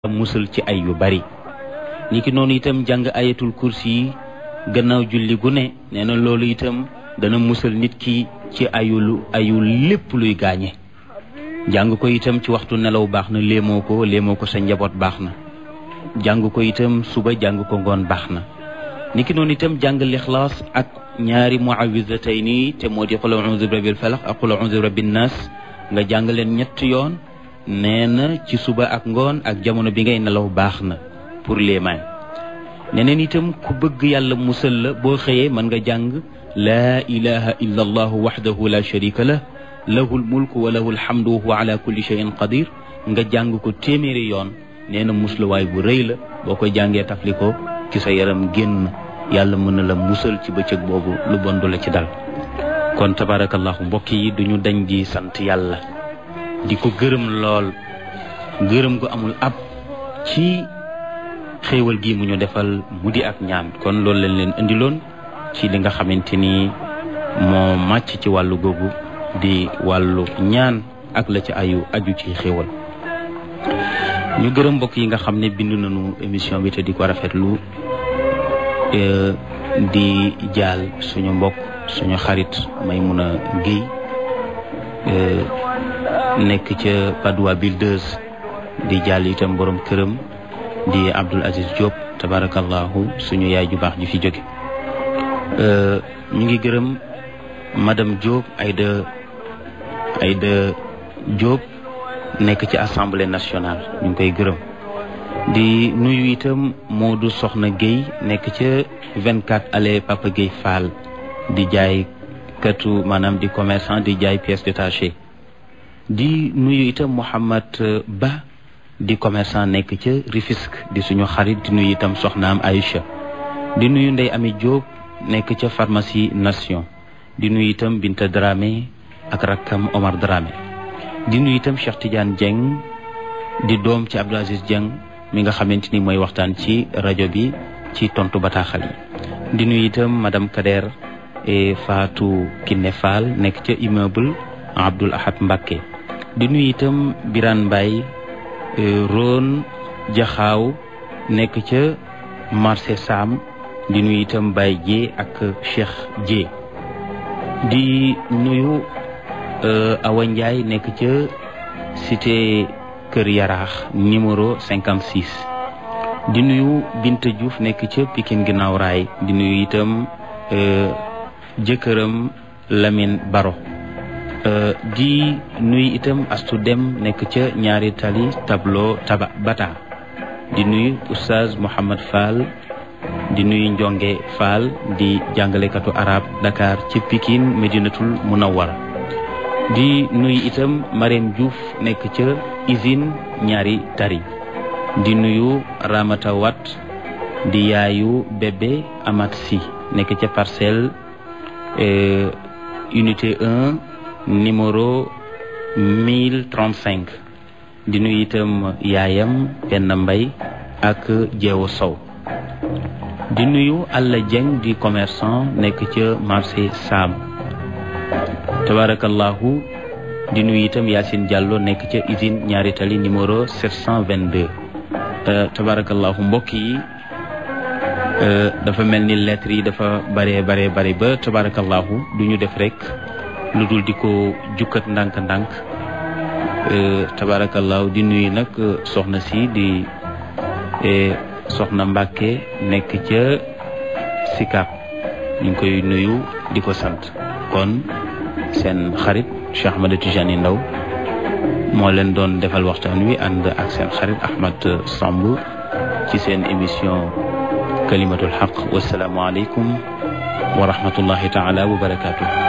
musal ci ay yu bari niki noonu itam jàng ayatul kursi yi gannaaw julli gu ne nee na loolu itam dana musal nit ki ci ayulu ayu lépp luy gaañe jàng ko itam ci waxtu nelaw baax na léemoo ko léemoo ko sa njaboot baax na jàng ko itam suba jàng ko ngoon baax na niki noonu itam jàng lixlaas ak ñaari muawisatayni te moo di qul a'udhu bi rabbil falaq ak qul a'udhu bi rabbin nas nga jàng leen ñett yoon nee na ci suba ak ngoon ak jamono bi ngay nelaw baax na pour léemaan neneen itam ku bëgg yàlla musal la boo xëyee mën nga jàng laa ilaha illa allahu waxdahu la sharika lah lahu lmulku wa lahu alhamdu wa huwa ala kulli shay'in qadir nga jàng ko téeméeri yoon nee na musluwaay bu rëy la boo koy jàngee tafli ko ci sa yaram génn yàlla mën na la musal ci bëccëg boobu lu bon du la ci dal kon tabarakallahu mbokk yi duñu dañ di sant yàlla di ko gërëm lool gërëm gu amul ab ci xéewal gi mu ñu defal mu di ak ñaan kon loolu lañ leen indiloon ci li nga xamante ni moo màcc ci wàllu googu di wàllu ñaan ak la ci ayu aju ci xéewal ñu gërëm mbokk yi nga xam ne bind nañu émission bi te di ko rafetlu di jaal suñu mbokk suñu xarit Maymuna Guèye nekk ca Padoua Builders di jaal itam borom këram di Abdoul Aziz Diop tabarakallahu suñu yaay ju baax ji fi jóge ñu ngi gërëm madame Diop Aïda Aïda Diop nekk ci assemblée nationale ñu ngi koy gërëm di nuyu itam Modou Soxna Guèye nekk ca 24 allée Papa Guèye Fall di jaay katu maanaam di commerçant di jaay pièces détachées di nuyu itam Mouhamad Ba di commerçant nekk ca Rufisque di suñu xarit di nuyu itam soxnaam Aïcha di nuyu Ndey Ami Diop nekk ca pharmacie Nation di nuyu itam Binta Dramé ak rakkam Omar Dramé di nuyu itam Cheikh Tidiane Dieng di doom ci Abdou Aziz Dieng mi nga xamante ni mooy waxtaan ci rajo bi ci tontu bataaxal yi di nuyu itam madame Kader et Fatou Kiné Fall nekk ca immeuble Abdoul Ahad Mbacké di nuyu itam Birane Mbaye Ron Jaxaaw nekk ca marché Sam di nuyu itam Baye Dié ak Cheikh Dié di nuyu Awa Ndiaye nekk ca cité Kër Yaraax numéro 56 di nuyu Binta Diouf nekk ca Pikine ginnaaw raay di nuyu itam jëkkëram Lamine Baro di nuyu itam astu dem nekk ca ñaari tali tableau taba bata di nuyu oustaz Mouhamad Fall di nuyu Njonge Fall di jàngalekatu arab Dakar ci Pikine Medinatul Munawwara di nuyu itam Marème Diouf nekk ca usine ñaari tari di nuyu Ramata Wat di yaayu bébé Amat Si nekk ca parcelle unité 1 numéro 1035 di nuyu itam yaayam benn mbay ak jeewu sow di nuyu Alla Dieng di commerçant nekk ca marché Sam tabarakallahu di nuyu itam Yacine Diallo nekk ca usine ñaari tali numéro 722 tabarakallahu mbokk yi dafa mel ni lettres yi dafa bare bare bare ba tabarakallahu du ñu def rek lu dul di ko jukkat ndànk-ndànk tabarakallahu di nuyu nag soxna si di soxna Mbàkke nekk ca Sikap ñu ngi koy nuyu di ko sant kon seen xarit Cheikh Ahmed Tijani Ndaw moo leen doon defal waxtaan wi ànd ak seen xarit Ahmed Samb ci seen émission kalimatul xaq wasalaamu aleykum wa rahmatullahi taala wa barakatuh